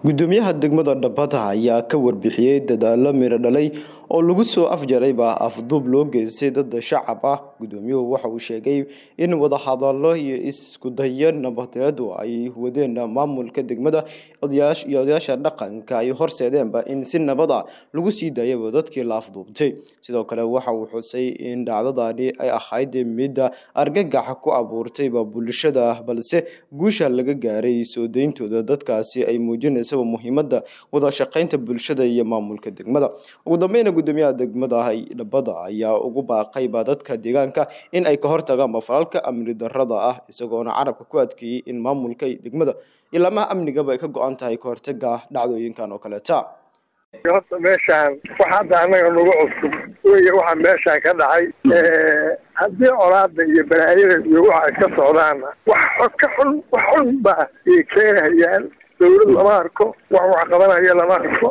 gudoomiyaha degmada dhabada ayaa ka warbixiyey dadaalo miro dhalay oo lagu soo afjaray baa afduub loo geystay dada shacab ah gudoomiyuhu waxa uu sheegay in wadahadalo iyo iskudayo nabadeedu ay wadeen maamulka degmada iyo odayaasha dhaqanka ay horseedeenba in si nabada lagu sii daayaba dadkii la afduubtay sidoo kale waxa uu xusay in dhacdadani ay ahayd midda argagaxa ku abuurtayba bulshada balse guusha laga gaaray soo deyntooda dadkaasi ay muujinaysa muhiimada wada shaqeynta bulshada iyo maamulka degmada ugu dambeyna gudoomiyaha degmada dhabada ayaa ugu baaqayba dadka deegaanka in ay ka hortagaanba falalka amni darada ah isagoona carabka ku adkeeyey in maamulka degmada ilaamaha amnigaba ay ka go-an tahay ka hortaga dhacdooyinkan oo kaleeta horta meeshaan waxa hadda annaga nagu cusub wey waxaa meeshaan ka dhacay haddii colaada iyo balaayada iyo waxa ay ka socdaana wax ka xun wax xun baa ay keenayaan dawlad lama arko wax wax qabanaya lama arko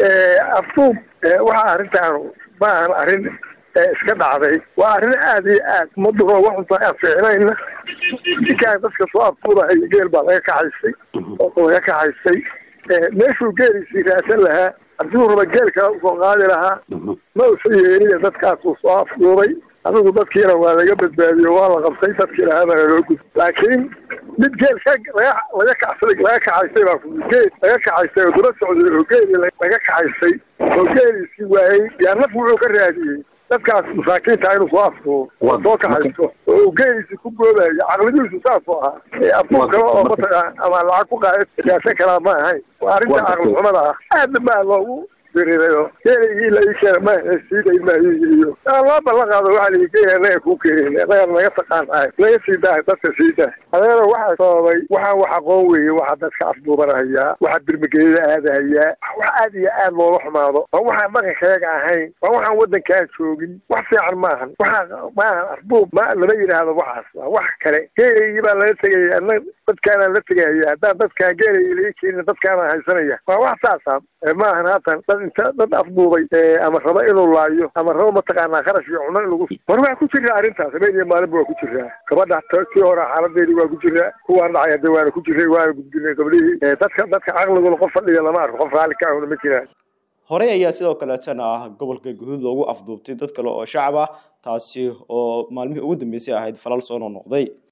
afduub waxa arrintaan ma ahan arrin iska dhacday waa arrin aada iyo aad umaduro waxunta aan fiicnayna ninkaan dadka soo afduudahay geel baa laga kaxaysay oo laga kaxaysay meeshuu geeliisii raadsan lahaa haddii uu raba geel kale usoo qaadi lahaa ma usa yeeliya dadkaasuu soo afduubay adigu dadkiina waa laga badbaadiyo waa la qabtay dadkiina habana loo gud laakiin mid geel ka laga laga kacsaday laga kaxaysay baa geel laga kaxaysay oo daba socday oo geeli laga kaxaysay oo geeliisii waayey yaa naf wuxuu ka raadiyey dadkaas masaakiinta inuu soo afduubo oo soo kaxayso oo uu geeliisii ku goobayo caqlidiisu saasoo ahaa afduub kale oo mataqaa ama lacag ku qaada siyaasa kalaa ma ahayn waa arrinta caqli xumada ah aadna baa loogu geeligii la ii keena ma siiday maayiyo loo ballan qaado waxaa la geeya anaga kuu keenin anaga naga taqaanahay naga sii dahay dadka sii dahay adeera waxaa sababay waxaan wax aqoon weeye waxaa dadka afduubanahayaa waxaa birmageeda aadahayaa wax aad iyo aad loola xumaado waa waxaan dhaqankayaga ahayn waa waxaan waddankaan joogin wax fiican maahan waxaa maahan afduub ma lama yidhaahdo waxaas waa wax kale geeligii baa laga tegaya ana dadkaanaan la tegahaya haddaan dadkaan geeligii laga keenin dadkaanaan haysanaya waa wax saasa maahan haatan dad inta dad afduubay ama raba inuu laayo ama raba mataqaanaa kharash iyo cuno in lagu war waa ku jiraa arrintaas habeen iyo maalinba waa ku jiraa gabadha tii hore xaaladeedii waa ku jiraa kuwaan dhacay hadda waana ku jiray waana gudbinay gablihii dadka dadka caqliguna qof fadhiya lama arko qof raalli ka ahuna ma jiraan horey ayaa sidoo kaleetana ah gobolka guhuud loogu afduubtay dad kale oo shacab ah taasi oo maalmihii ugu dambeysay ahayd falal soo noqnoqday